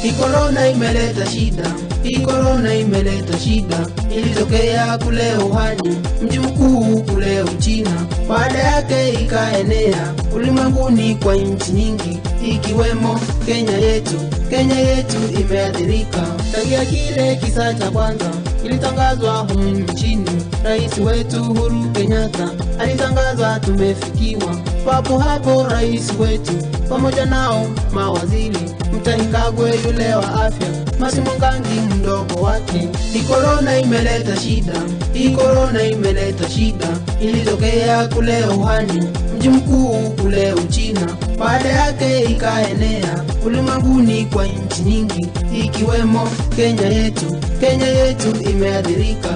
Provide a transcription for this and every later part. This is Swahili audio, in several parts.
Hii korona imeleta shida, hii korona imeleta shida. Ilitokea kule Wuhan, mji mkuu kule Uchina, baada yake ikaenea ulimwenguni kwa nchi nyingi ikiwemo Kenya yetu. Kenya yetu imeathirika tangia kile kisa cha kwanza kilitangazwa humu nchini. Rais wetu Uhuru Kenyatta alitangaza tumefikiwa. Papo hapo rais wetu pamoja nao mawaziri, Mutahi Kagwe yule wa afya, Mercy Mwangangi mdogo wake. Hii korona imeleta shida, hii korona imeleta shida. Ilitokea kule Wuhan, mji mkuu kule Uchina, baada yake ikaenea ulimwenguni kwa nchi nyingi ikiwemo Kenya yetu. Kenya yetu imeathirika.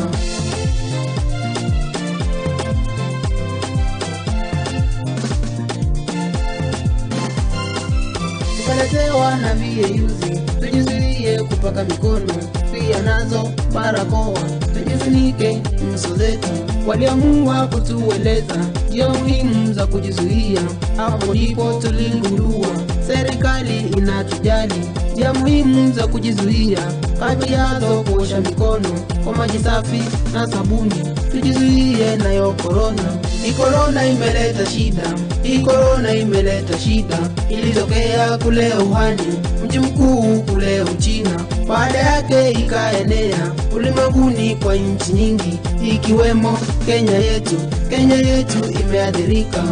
tukaletewa na viyeyuzi, tujizuie kupaka mikono, pia nazo barakoa, tujifunike nyuso zetu. Waliamua kutueleza njia muhimu za kujizuia, hapo ndipo tuligundua serikali inatujali. Njia muhimu za kujizuia, kati yazo kuosha mikono kwa maji safi na sabuni, tujizuie nayo korona. Hii korona imeleta shida, hii korona imeleta shida. Ilitokea kule Wuhan, mji mkuu kule Uchina, baada yake ikaenea ulimwenguni kwa nchi nyingi ikiwemo Kenya yetu. Kenya yetu imeathirika.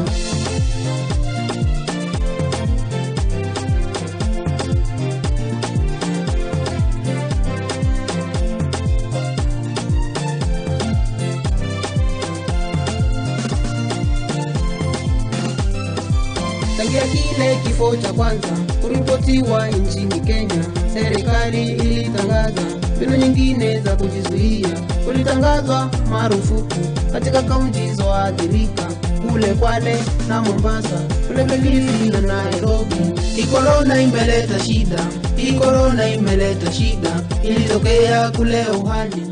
Tangia kile kifo cha kwanza kuripotiwa nchini Kenya, serikali ilitangaza mbinu nyingine za kujizuia. Kulitangazwa marufuku katika kaunti zoathirika kule Kwale na Mombasa, kule Kilifi na Nairobi. Hii korona imeleta shida, hii korona imeleta shida. Ilitokea kule Wuhan,